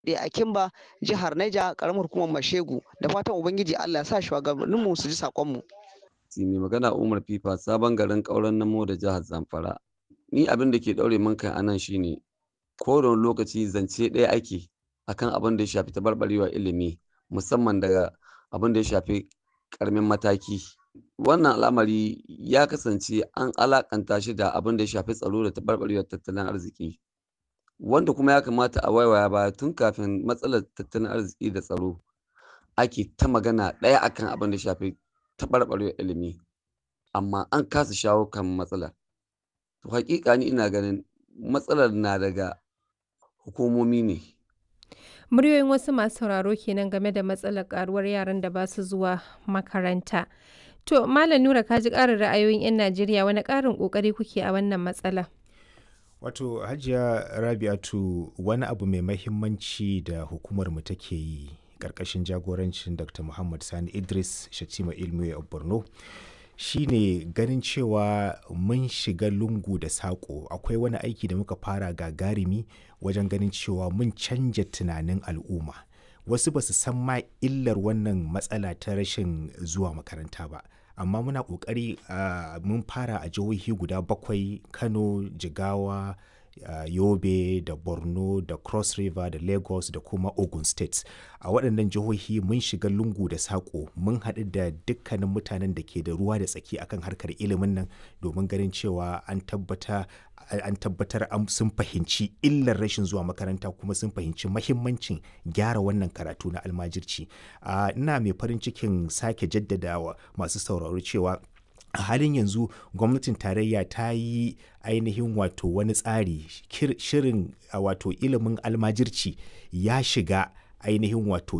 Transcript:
a Kimba jihar Niger karamar hukumar Mashegu da fatan ubangiji Allah ya sa shugabanninmu su ji sakonmu mai magana Umar Fifa sabon garin ƙauren namo da jihar Zamfara ni abin da ke daure min kai anan shine ko da wani lokaci zance ɗaya ake akan abin da ya shafi tabarbarewa ilimi musamman daga abin da ya shafi ƙaramin mataki wannan al'amari ya kasance an alakanta shi da abin da ya shafi tsaro da tabarbarewar tattalin arziki wanda kuma ya kamata a waiwaya baya tun kafin matsalar tattalin arziki da tsaro ake ta magana ɗaya akan abin da ya shafi tabarbarewar ilimi amma an kasa shawo kan matsalar to hakika ni ina ganin matsalar na daga hukumomi ne Muryoyin wasu masu sauraro kenan game da matsalar karuwar yaran da ba su zuwa makaranta. To, Malam Nura ka ji ƙarin ra'ayoyin 'yan Najeriya wani ƙarin ƙoƙari kuke a wannan matsala? Wato Hajiya Rabi'atu wani abu mai mahimmanci da hukumar mu take yi ƙarƙashin jagorancin Dr. Muhammad Sani Idris Shatima Ilmi a Borno shine ganin cewa mun shiga lungu da saƙo akwai wani aiki da muka fara gagarumi wajen ganin cewa mun canja tunanin al'umma wasu ba su san ma illar wannan matsala ta rashin zuwa makaranta ba amma muna ƙoƙari uh, mun fara a jihohi guda bakwai kano jigawa uh, yobe da borno da cross river da lagos da kuma ogun state a waɗannan jihohi mun shiga lungu da saƙo mun haɗu da dukkanin mutanen da ke da ruwa da tsaki akan harkar ilimin nan domin ganin cewa an tabbata an tabbatar sun fahimci illar rashin zuwa makaranta kuma sun fahimci mahimmancin gyara wannan karatu na almajirci ina mai farin cikin sake jaddadawa masu sauraro cewa a halin yanzu gwamnatin tarayya ta yi ainihin wato wani tsari shirin wato ilimin almajirci ya shiga ainihin wato